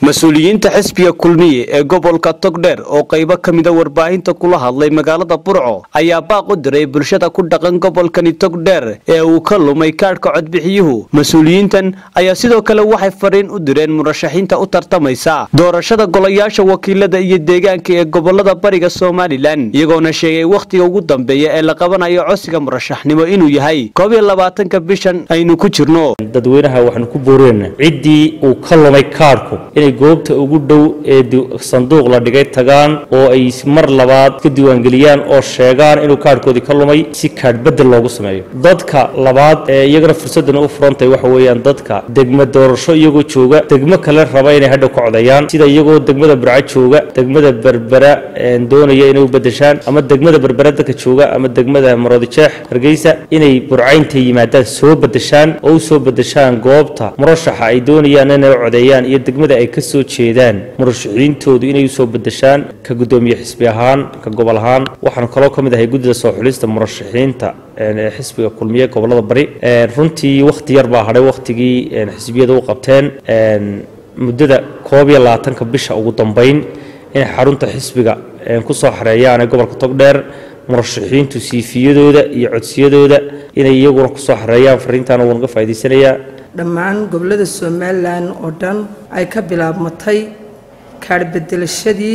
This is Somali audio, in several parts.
mas-uuliyiinta xisbiga kulmiye ee gobolka togdheer oo qaybo ka mida warbaahinta kula hadlay magaalada burco ayaa baaq u diray bulshada ku dhaqan gobolkani togdheer ee uu ka lumay kaadhka codbixiyuhu mas-uuliyiintan ayaa sidoo kale waxay fariin u direen murashaxiinta u tartamaysa doorashada golayaasha wakiilada iyo deegaanka ee gobolada bariga somalilan iyagoona sheegay wakhtiga ugu dambeeya ee la qabanayo codsiga murashaxnimo inuu yahay koob iyo labaatanka bishan aynu ku jirno dadweynaha waxaanu ku booreenna ciddii uu ka lumay kaadhku inay goobta ugu dhow ee sanduuq la dhigay tagaan oo ay mar labaad ka diiwaangeliyaan oo sheegaan inuu kaadhkoodii ka lumay si kaadh bedel loogu sameeyo dadka labaad ee iyagana fursaddan u furantay waxa weeyaan dadka degma doorasho iyagoo jooga degmo kale raba inay hadhow ka codeeyaan sida iyagoo degmada burco jooga degmada berbera doonaya inay u bedeshaan ama degmada berbera dadka jooga ama degmada maroodijeex hargeysa inay burcaynta yimaadaan soo bedeshaan oo u soo bedeshaan goobta murashaxa ay doonayaan inay u codeeyaan iyo degmada ay ka soo jeedaan murashaxiintoodu inay usoo bedeshaan ka guddoomiye xisbi ahaan ka gobol ahaan waxaan kaloo ka mid ahay guddida soo xulista murashaxiinta ee xisbiga kulmiye gobolada bari runtii wakhti yar baa hadhay wakhtigii xisbiyada u qabteen muddada koob iyo labaatanka bisha ugu dambeyn inay xarunta xisbiga ku soo xareeyaan ee gobolka togdheer murashaxiintu siifiyadooda iyo codsiyadooda inay iyaguna kusoo xareeyaan fariintaana wuu naga faa'idaysanayaa dhammaan gobollada somalilan oo dhan ay ka bilaabmatay kaadh bedelashadii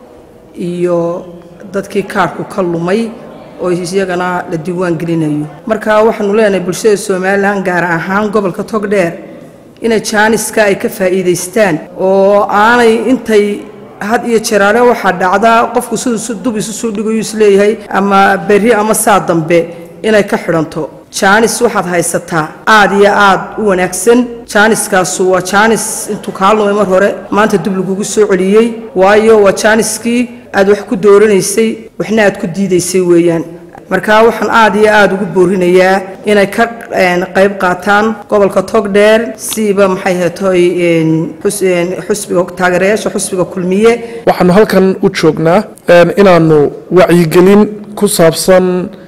iyo dadkii kaadhku ka lumay oo iyagana la diiwaan gelinayo marka waxaanu leenahay bulshada somalilan gaar ahaan gobolka togdheer inay jaaniska ay ka faa'iidaystaan oo aanay intay had iyo jeraale waxaa dhacdaa qofku siduu dub isu soo dhigayu isleeyahay ama berri ama saa dambe inay ka xidhanto jaanis waxaad haysataa aad iyo aad u wanaagsan jaaniskaasu waa jaanis intuu kaa lumay mar hore maanta dub lagugu soo celiyey waayo waa jaaniskii aad wax ku dooranaysay waxna aad ku diidaysay weeyaan marka waxaan aad iyo aada ugu boorinayaa inay ka qayb qaataan gobolka togdheer siiba maxay hatoy xusbiga taageerayaasha xusbiga kulmiye waxaanu halkan u joognaa inaanu wacyigelin ku saabsan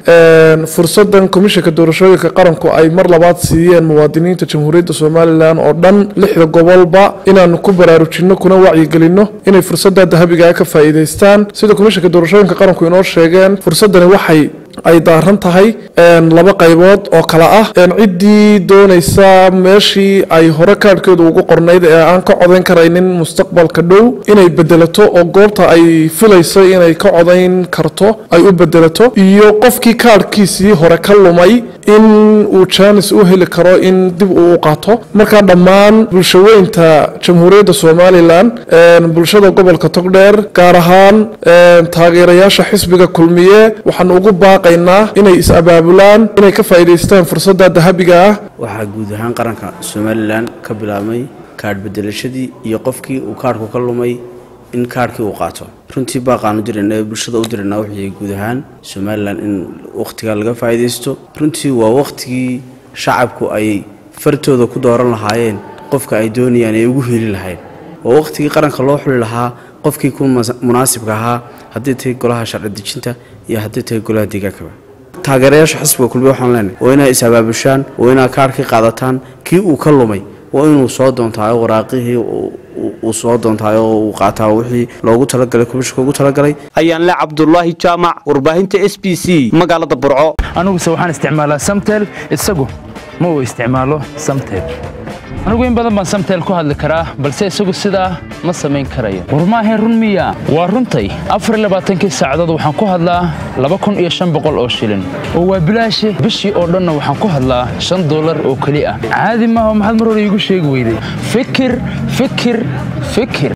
fursadan komishanka doorashooyinka qaranku ay mar labaad siiyeen muwaadiniinta jamhuuriyadda somalilan oo dhan lixda gobolba inaanu ku baraarujinno kuna wacyigelinno inay fursada dahabigaa ka faa'iidaystaan sida komishanka doorashooyinka qaranku inoo sheegeen fursadani waxay ay daaran tahay laba qaybood oo kale ah ciddii doonaysa meeshii ay hore kaadhkeedu ugu qornayd ee aan ka codayn karaynin mustaqbalka dhow inay bedelato oo goobta ay filayso inay ka codayn karto ay u bedelato iyo qofkii kaadhkiisii hore ka lumay in uu jaanis u heli karo in dib uu u qaato markaa dhammaan bulshaweynta jamhuuriyadda somalilan bulshada gobolka togdheer gaar ahaan taageerayaasha xisbiga kulmiye waxaan ugu baaqaynaa inay is-abaabulaan inay ka faa'iidaystaan fursadda dahabiga ah waxaa guud ahaan qaranka somalilan ka bilaabmay kaadh bedelashadii iyo qofkii uu kaadhku ka lumay in kaadhkii uu qaato runtii baaqaanu dirayna ee bulshada u dirayna wixii guud ahaan somalilan in wakhtigaa laga faa'iidaysto runtii waa wakhtigii shacabku ay fartooda ku dooran lahaayeen qofka ay doonayaan ay ugu heli lahayn waa wakhtigii qaranka loo xuli lahaa qofkii ku munaasibka ahaa haddii tahay golaha sharci dejinta iyo haddii tahay golaha deegaankaba taageerayaasha xisbiga kulmiye waxaan leenahay waa inay is-abaabushaan waa inaa kaadhkii qaadataan kii uu ka lumay waa inuu soo doontaayo waraaqihii uu soo doontaayo oo uu qaataa wixii loogu talagalay komishanka ugu talagalay ayaan le cabdulaahi jaamac warbaahinta s b c magaalada burco aniguse waxaan isticmaalaa samtel isagu ma uu isticmaalo samtel anigu in badan baan samtel ku hadli karaa balse isagu sidaa ma samayn karayo war maahayn run miya waa runtay afarlabaaatankii saacadood waxaan ku hadlaa laba kun iyo shan boqol oo shilin oo waa bilaashe bishii oo dhanna waxaan ku hadlaa shan dollar oo keli ah caadi maaha maxaad mar hore iigu sheegi weyday fikir fikir fikir